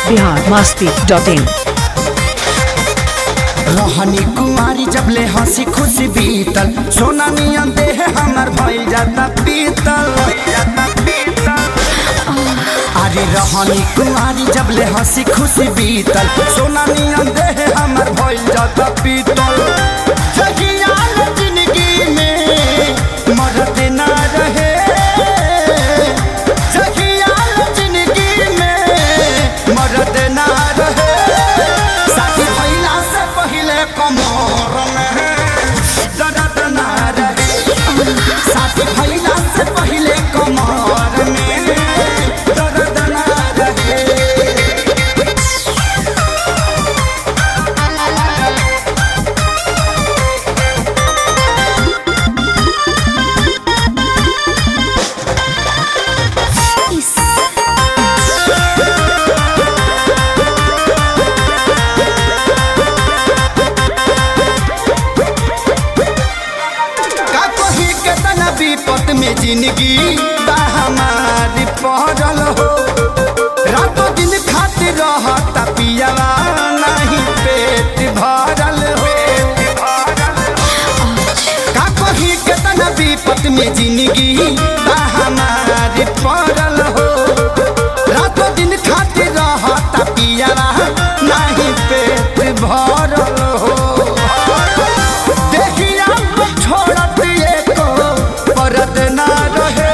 Bihar Masti dot इन रहनी कुमारी जब ले हंसी खुशी बीतल सोना नियन देह हमर भइल जाता पीतल अरे रहनी कुमारी जब ले हंसी खुशी बीतल सोना नियन देह हमर भइल जाता पीतल जगिया ले जिंदगी में मरद ना रहे जगिया ले जिंदगी में मरद ना रहे साथी भइला से पहिले कमर में दर्द ना रहे साथी भइला से पहिले कमर में दर्द ना रहे का कही के तना विपत में जिंदगी बा हमारी पहरल हो रातों दिन खातिर रहता पियावा नहीं पेट भरल हो का कही के तना विपत में जिंदगी बा हमारी पहरल हो रातों दिन खातिर रहता पियावा नहीं पेट भरल हो देखिया छोड़त एको परत ना रहे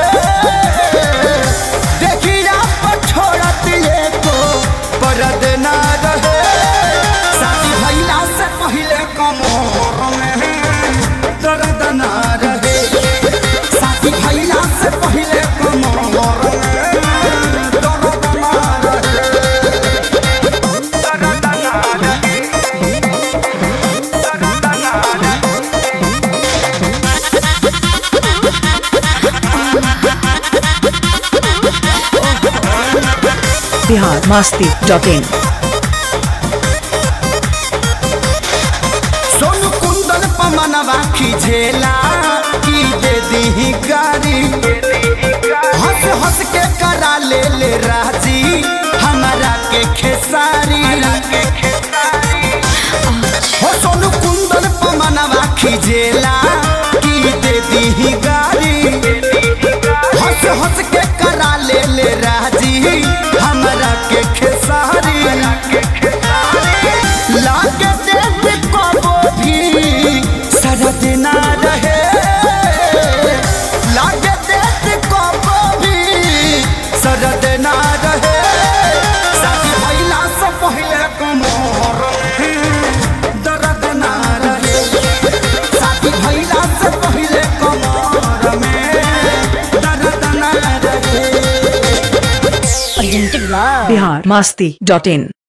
देखिया छोड़त एको परत ना रहे शादी भइला से पहिले कमर में दर्द ना रहे शादी भइला से पहिले कमर में दर्द ना रहे दर्द ना रहे दर्द ना रहे बिहार मस्ती डॉट इन सोनू कुंदन पमनवा खिझेला की दे दी गारी हंस हंस के करा ले ले राजी हमारा के खेसारी हो सोनू कुंदन पमनवा खिझेला की दे दी गारी हंस हंस के करा ले ले राजी हमारा के खेसारी लागे देख कबो भी सरद ना रहे लागे देख कबो भी सरद ना रहे शादी भइला से पहिले कमर में दर्द ना रहे शादी भइला से पहिले कमर में दर्द ना रहे बिहार मस्ती डॉट इन